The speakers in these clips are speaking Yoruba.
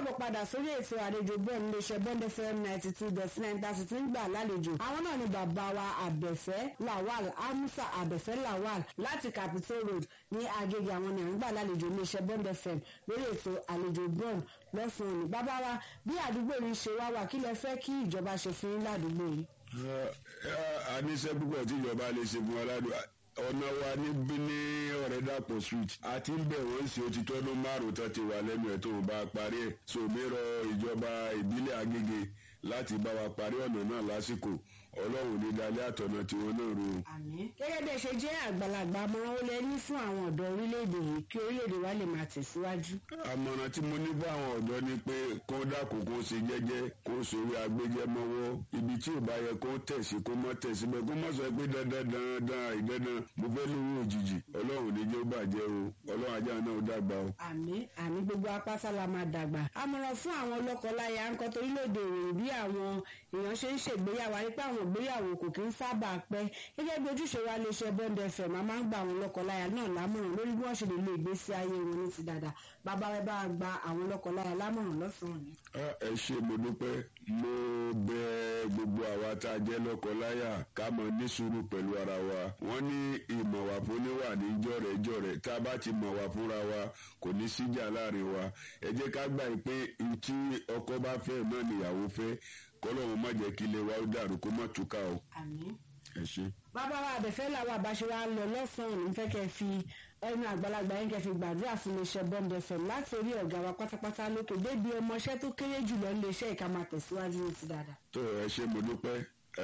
káàbọ̀ padà sórí ètò àlejò bọ́ọ̀ níléeṣẹ́ bond fm ninety two dot nine thirty tí ń gbà lálejò àwọn náà ni bàbá wa àbẹ̀fẹ́ lawal amusa àbẹ̀fẹ́ lawal láti capitol road ní agége àwọn ni à ń gbà lálejò níléeṣẹ́ bond fm lórí ètò àlejò bọ́ọ̀ lọ́sàn-án òní bàbá wa bí àdúgbò yìí ṣe wá wà kí lẹ fẹ́ kí ìjọba ṣe fún yín ládùúgbò yìí. a ní iṣẹ́ púpọ̀ tí ìjọba lè ṣe fún wa ládùúgbò ọ̀nà wa níbí ní ọ̀rẹ́ dàpọ̀ street àti ń bẹ̀ wọ́n sí otí tọ́dún márùn-ún tó ti wà lẹ́nu ẹ̀ tó ń bá a parí ẹ̀ sòmírọ ìjọba ìbílẹ̀ agége láti bá wa parí ọ̀nà náà lásìkò ọlọ́run ní dalẹ́ àtọ̀nà tí wọ́n náà ro. gẹ́gẹ́ bí ẹ ṣe jẹ́ àgbàlagbà àmọ̀ràn ó lẹ ní fún àwọn ọ̀dọ́ orílẹ̀-èdè yìí kí orílẹ̀-èdè wa lè máa tẹ̀síwájú. àmọ̀ràn tí mo ní fún àwọn ọ̀dọ́ ni pé kó dákun kó ṣe jẹ́jẹ́ kó sórí agbẹ́jẹ́ mọ́wọ́ ibi tí ò bá yẹ kó tẹ̀sí kó mọ́ tẹ̀sí bẹ́ẹ̀ kó mọ́ sọ pé dandan dandan ìdandan mo fẹ́ lówó òjijì ọlọ́run ní jẹ́ ó bàjẹ́ o ọlọ́run ajá náà ó dàgbà o. àmì àmì gbogbo apáta la máa dàgbà. àmọ̀ràn fún àwọn lọ́kọláya ń kọ́ torílẹ̀-èdè òròyìn bí àwọn èèyàn ṣe ń ṣègbéyàwó àyípa àwọn ìgbéyàwó kò kí ń sábà pẹ́ gẹ́gẹ́ bí ojúṣe wa lè ṣe bond fm a máa ń gba àwọn lọ́kọláya náà lámọ̀ràn lórí bí wọ́n ṣe lè lo ìgbésí ayé wọn ní ti dáadáa bàbá rẹ bá gba àwọn lọ́kọláya lámọ̀ràn lọ́sàn-án ni. ẹ ṣe mo dúpẹ́ mo bẹ gbogbo àwa tá a jẹ́ lọ́kọláya ká mọ ní sùúrù pẹ̀lú ara wa wọ́n ní ìmọ̀wà fún níwà ní jọ̀rẹ̀jọ̀rẹ̀ tá a bá ti mọ̀wà fúnra wa kò ní síjà láàrin wa ẹ jẹ́ ká gbà pé ntí ọkọ bá fẹ́ náà níyàwó fẹ́ kọ́lọ́run má jẹ́ kí ilé wa ó dàrú kó má túká o. àmín. ẹ ṣe. bàbá wa àbẹ̀fẹ́ làwọn àbáṣe wa lọ lọ́sàn-án ní fẹ́ kẹ́ fi ẹnu àgbàlagbà yẹn kẹ́ fi gbàdúrà fún iléeṣẹ́ bond fm láti orí ọ̀gá wa pátápátá lókè débi ọmọọṣẹ́ tó kéré jùlọ iléeṣẹ́ ìka máa tẹ̀síwájú ní ti dáadáa. tó ẹ ṣe mo dúpẹ́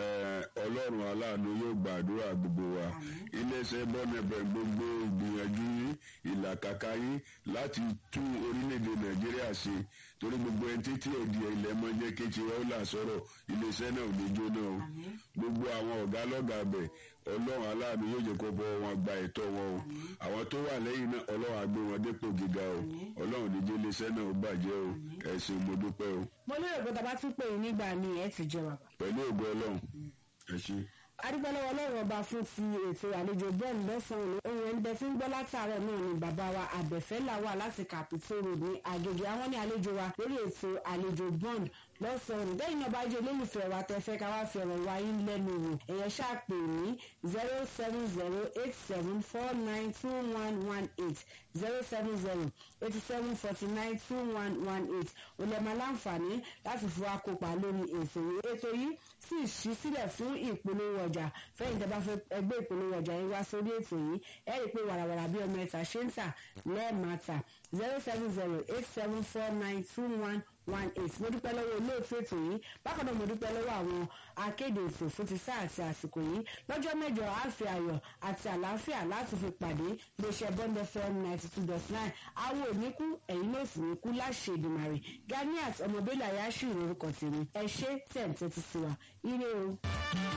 ọlọ́run aláàánú yóò gbàdúrà gbogbo wa iléeṣẹ́ bọ́nẹ̀bẹ̀ gbogbo ìgbìyànjú yín ìlàkàkà yín láti tún orílẹ̀-èdè nàìjíríà ṣe torí gbogbo ẹni títí ẹ̀dì ilẹ̀ mọ́ jẹ́ kéjì wọ́n là sọ̀rọ̀ iléeṣẹ́ náà ò ní jóná o gbogbo àwọn ọ̀gá lọ́gàá bẹ̀ ọlọ́run aláàánú yóò jẹ́ kó bọ́ wọn gba ẹ̀tọ́ wọn o àwọn tó wà lẹ́yìn náà ọlọ́run àgbé wọn dépò gíga o ọlọ́run níjẹ́ iléeṣẹ́ náà ó bàjẹ́ o ẹ̀sìn mo dúpẹ́ o. mo lérò pé tàbá tún pè é nígbà míì ẹ ti jẹ bàbá. pẹ̀lú ògo ọlọ́run ẹ ṣe adúgbòlówó ọlọ́run ọba fún ti ètò àlejò bọ́ọ̀lù lọ́sàn-án ohun ẹni bẹ tí ń gbọ́ látàárọ̀ náà ni bàbá wa àbẹ̀fẹ́ làwà láti Capitol Road ní Agége àwọn ní àlejò wa lórí ètò àlejò bọ́ọ̀lù lọ́sàn-án lẹ́yìn náà bá jẹ́ olólùfẹ́ wa tẹ́ fẹ́ ká wá fi ọ̀rọ̀ wa yín lẹ́nu wò ẹ̀yẹn ṣàpè ní zero seven zero eight seven four nine two one one eight zero seven zero eighty seven forty nine two one one eight olèmọ láǹfààní láti fi wá kópa lórí ètò yìí ètò yìí sì ṣí sílẹ̀ fún ìpolówó ọjà fẹ́yìn tẹ́ bá fẹ́ ẹgbẹ́ ìpolówó ọjà yìí wá sórí ètò yìí ẹ rí i pé wàràwàrà bí ọmọ ẹ̀ta ṣe ń tà lẹ́ẹ̀mata zero seven zero eight seven four nine two one one eight mo dúpẹ́ lọ́wọ́ olóòtú ètò yìí bákan náà mo dúpẹ́ lọ́wọ́ àwọn akéde ètò fún ti sáà àti àsìkò yìí lọ́jọ́ mẹ́jọ àfi ayọ̀ àti àlàáfíà láti fi pàdé iléeṣẹ́ bond fm ninety two dot nine àwọn òníkú ẹ̀yin náà sì ní kú láṣẹ ìdùmarè ganiat ọmọbílẹ̀ ayáṣù ìrorúkọ tèmi ẹ ṣé tẹ̀ ń tẹ́tí sí wa ire o.